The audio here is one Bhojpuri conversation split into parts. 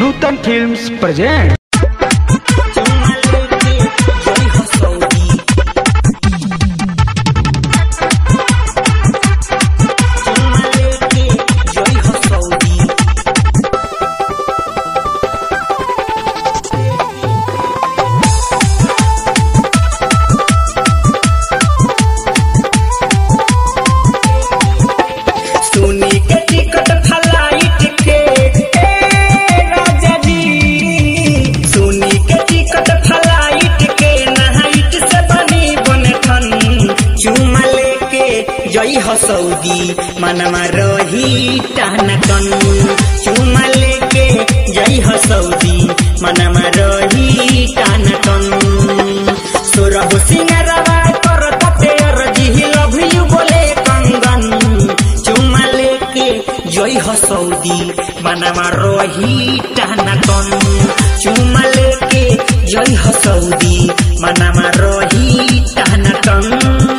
नूतन फिल्म्स प्रेजेंट सुनी के टिकट फ्लाइट के ए राजा जी सुनी के टिकट फ्लाइट के नाइट से बनी बनठन चुमा लेके जई हो सऊदी मनवा रही टहनकन चुमा लेके जई हो सऊदी मनवा रही टहनकन सोरह सिंगरवा कर तते अरजी लव यू बोले कंगन चुमा लेके जई हो सऊदी मनवा रही टहनकन चुमा लेके जई हो सऊदी मनवा रही टहनकन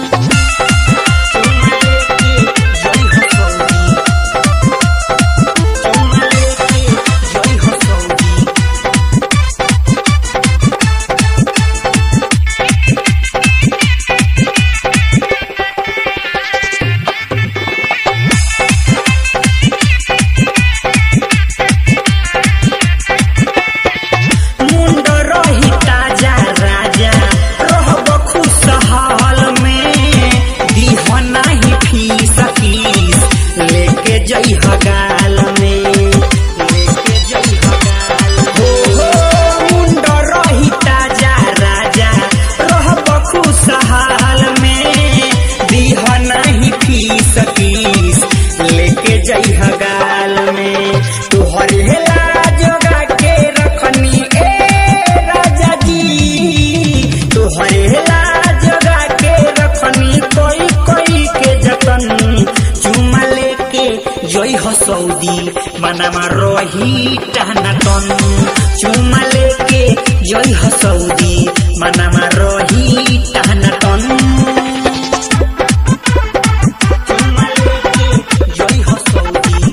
मुंड रही ताजा राजा रहब खुशहाल में दीह नाही फीस फीस लेके जई गाल में लेके जई गाल हो हो मुंड रही ताजा राजा रहब खुशहाल में दीह नाही फीस फीस लेके जई गाल में तोहर हेला जोगा के रखनी ए राजा जी तोहर हेला जोगा के रखनी कोई कोई के जतन चुमा लेके जई हो सऊदी मनमा रही टहनतन चुमा लेके जई हो सऊदी मनमा रही टहनतन चुमा लेके जई हो सऊदी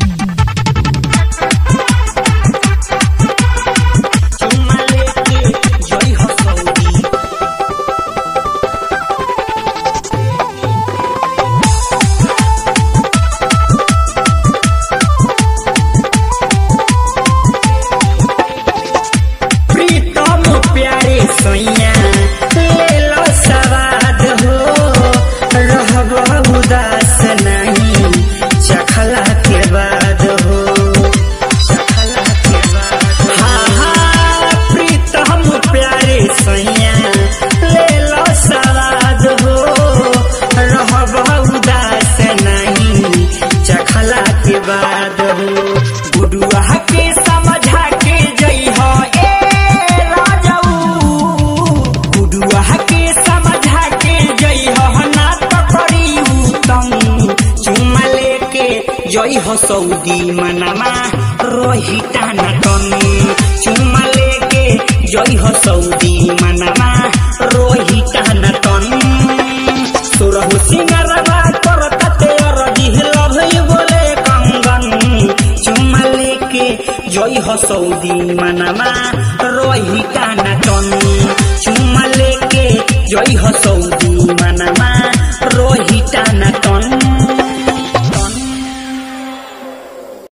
चुमा लेके जई हो सऊदी प्रीतम प्यारे सैया ले लो सवाद हो रहब उदास नहीं चखला के बाद हो चखला के बाद हाँ हाँ प्रीतम प्यारे सैया ले लो सवाद हो रहब उदास नहीं चखला के बाद हो गुडुआ के समझा के जई हो ए राजाऊ गुडुआ के समझा के जई हो ना तो करी उत्तम चुमा लेके जई हो सऊदी मनमा रोही टाना टन चुमा लेके जई हो सऊदी मनमा रोही टाना टन सुरहु सिंगरवा कर तते अरजी लभ यू बोले कंगन चुमा लेके जई हो सऊदी मनमा रोही टाना टन चुमा लेके जई हो सऊदी